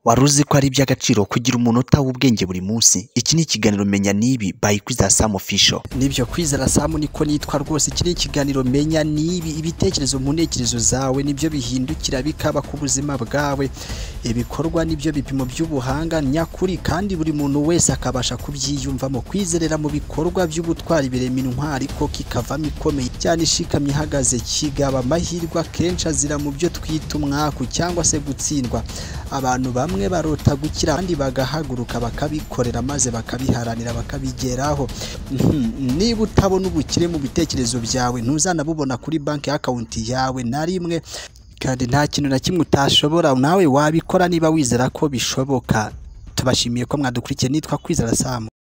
Wari uzi ko ari iby'agaciro kugira umunota w'ubwenge buri munsi iki ni ikiganiro menya nibi by kwizera sam official nibyo kwizera sam niko nitwa rwose iki ni ikiganiro menya nibi ibitekerezo mu ntekerezo zawe nibyo bihindukira bikaba ku buzima bwawe ibikorwa nibyo bipimo by'ubuhanga nyakuri kandi buri muntu wese akabasha kubyiyumvamo kwizerera mu bikorwa by'ubutwari birema intwari ko kikavamo ikomeye cyane ishikamye ihagaze kigaba amahirwe akenshi azira mu byo twita umwaku cyangwa se gutsindwa abantu bamwe bamwe barota gukira kandi bagahaguruka bakabikorera maze bakabiharanira bakabigeraho niba utabona ubukire mu bitekerezo byawe ntuzanabubona kuri banki y'akawunti yawe na rimwe kandi nta kintu na kimwe utashobora nawe wabikora niba wizera ko bishoboka tubashimiye ko mwadukurikiye nitwa kwizera samu